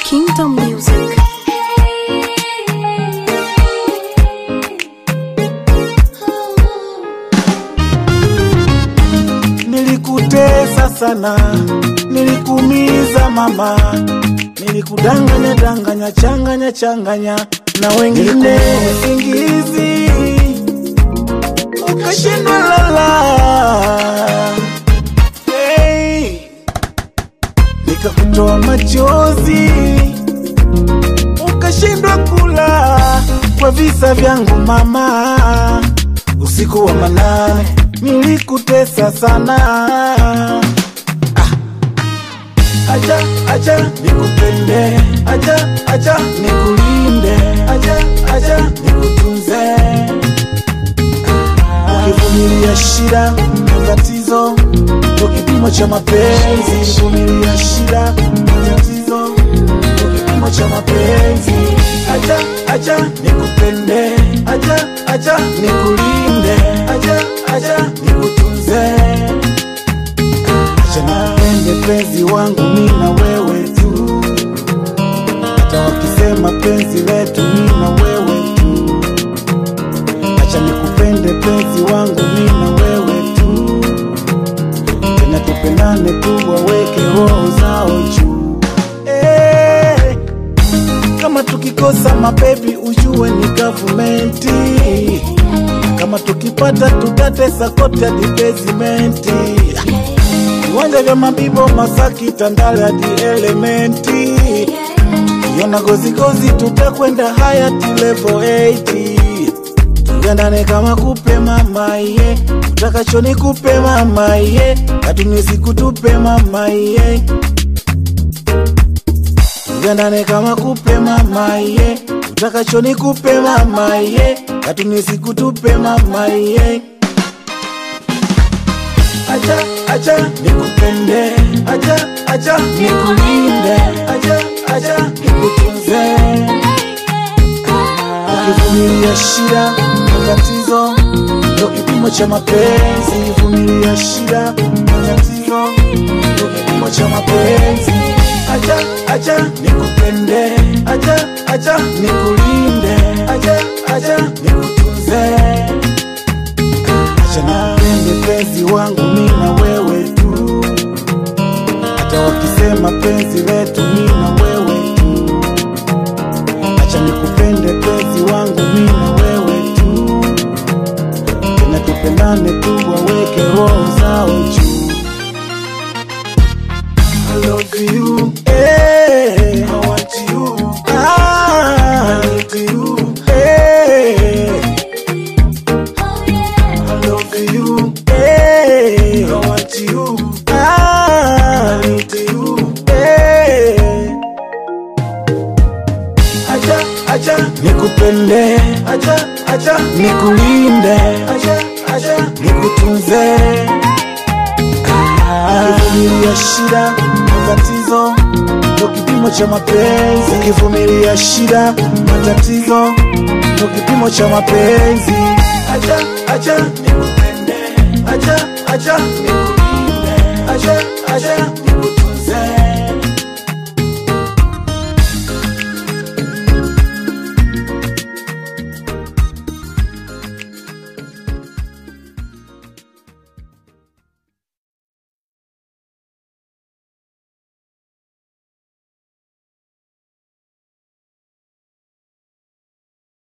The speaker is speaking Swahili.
Kingdom Music. Nilikutesa sana, nilikuumiza mama, nilikudanganya danganya, changanya changanya na wengine usingizi, ukashindwa lala. Hey, nikakutoa machozi, ukashindwa kula kwa visa vyangu mama, usiku wa manane nilikutesa sana. Ah. Acha acha nikupende, acha acha nikulinde, acha acha nikutunze. Ukivumilia shida matatizo, ndo kipimo cha mapenzi. Vumilia shida matatizo, ndo kipimo cha mapenzi. Acha acha nikupende, acha acha nikulinde, acha acha nikutunze. Acha nipende penzi wangu mimi na wewe tu, hata wakisema penzi letu mimi na wewe tu. Acha nikupende penzi wangu mimi na wewe tu, tena tupendane tu, waweke roho zao juu hey. Kama tukikosa mabebi ujue ni gavumenti, kama tukipata tutatesa kote hadi bezimenti, viwanja vya Mabibo, Masaki, Tandale hadi Elementi, kiona gozigozi tutakwenda hayati level 80 tugandane kama kupe mama ye utakacho ni kupe mama ye katunisi kutupe mama ye tugandane kama kupe mama ye utakacho ni kupe mama ye katunisi kutupe mama ye acha acha nikupende acha acha nikulinde acha acha nikutunze ukivumilia shida matatizo ndo kipimo cha mapenzi vumilia shida matatizo ndo kipimo cha mapenzi acha acha nikupende acha acha nikulinde acha acha nikutunze acha nipende penzi wangu mimi na wewe tu hata wakisema penzi letu mimi na wewe tu acha nikupende penzi wangu mimi na wewe tu, tena tupendane tu, waweke roho zao juu. I love you, eh, I want you, ah, I need you, eh, I love you, eh, I want you, ah, I need you, eh. acha acha nikupende acha acha nikulinde acha acha nikutunze ukivumilia shida matatizo ndo kipimo cha mapenzi ukivumilia shida matatizo ndo kipimo cha mapenzi acha acha nikupende acha acha nikulinde acha acha nikutunze